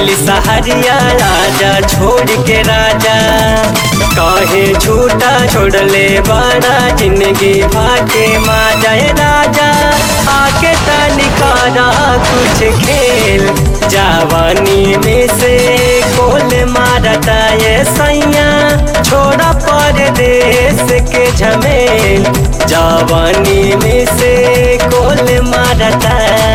गइल सहरिया राजा छोड़ के राजा कहे झूठा छोड़ले बड़ा जिंदगी भाके माँ जय राजा आके तनिकारा कुछ खेल जवानी में से कोल मारता ये सैया छोड़ा परदेश के झमेल जवानी में से कोल मारता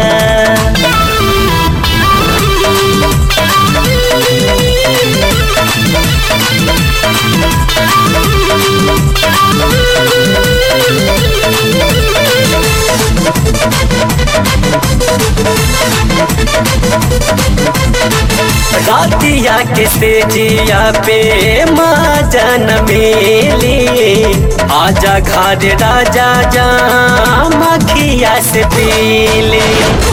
रातिया के तेजिया पे माँ जन मेली आजा घर राजा जा मखिया से पीली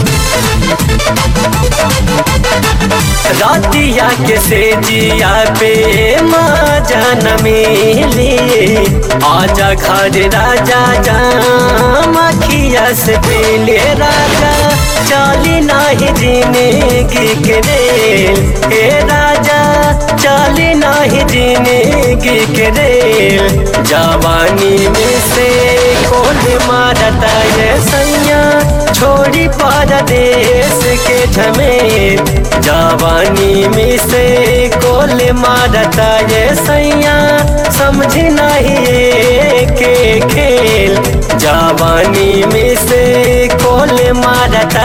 रातिया के सेजिया पे माँ जन मिली आजा घर राजा जा मखिया से पीले राजा चाली नाही जिंदगी के रेल हे राजा चाली नाही जिंदगी के रेल जवानी में से कोल मारता ये सैया छोड़ी परदेश के झमेल जवानी में से कोल मारता ये सैया समझ नहीं के खेल जवानी में से कोल मारता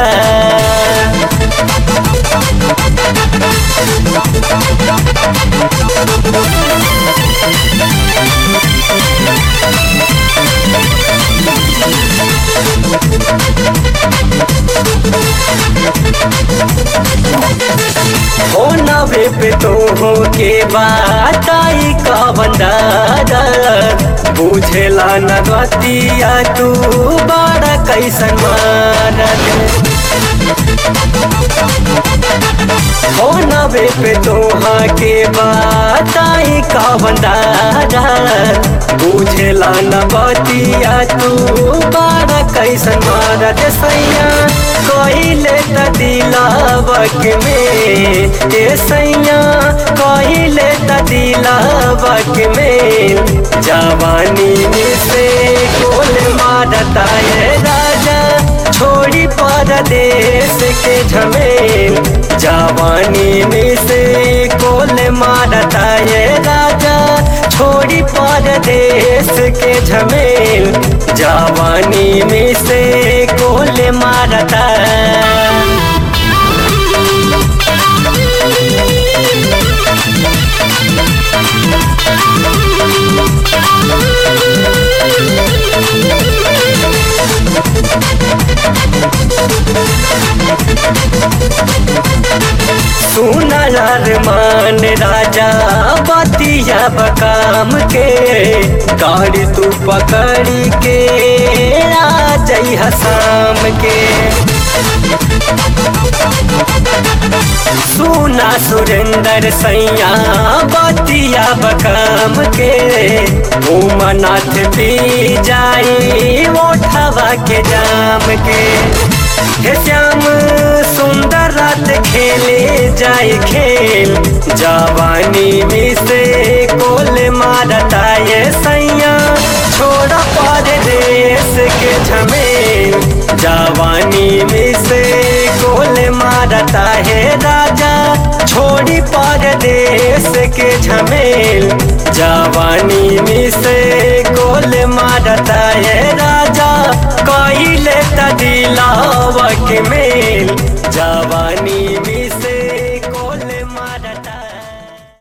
हो नवे पे तो हो के बात आई का बंदारा बुझेला न रतिया तू बड़ा कैसन मारत हो नवे पे तोहा के बात आई का बंदारा बुझेला न बतिया तू बड़ा कैसन मारत सैया कहिले त दिलावक में ए सैया कहिले त दिलावक में जवानी में से कोल मारता ये राजा छोड़ी परदेश के झमेल जवानी में से कोल मारता ये राजा छोड़ी परदेश के झमेल जवानी में से कोल मारता सुनर मान राजा बतिया बकाम के गाड़ी तू पकड़ी के आ जई हसाम के सुना सुरेंद्र सैया बतिया बकाम के उमनाथ पी जाई ओठवा के जाम के हे श्याम सुंदर रात खेले जाए खेल जवानी में से कोल मारता ये सैया छोड़ा परदेश के झमेल जवानी में से कोल मारता है राजा छोड़ी परदेश के झमेल जवानी में से कोल मारता है राजा कैले त दिलावक मेल जवानी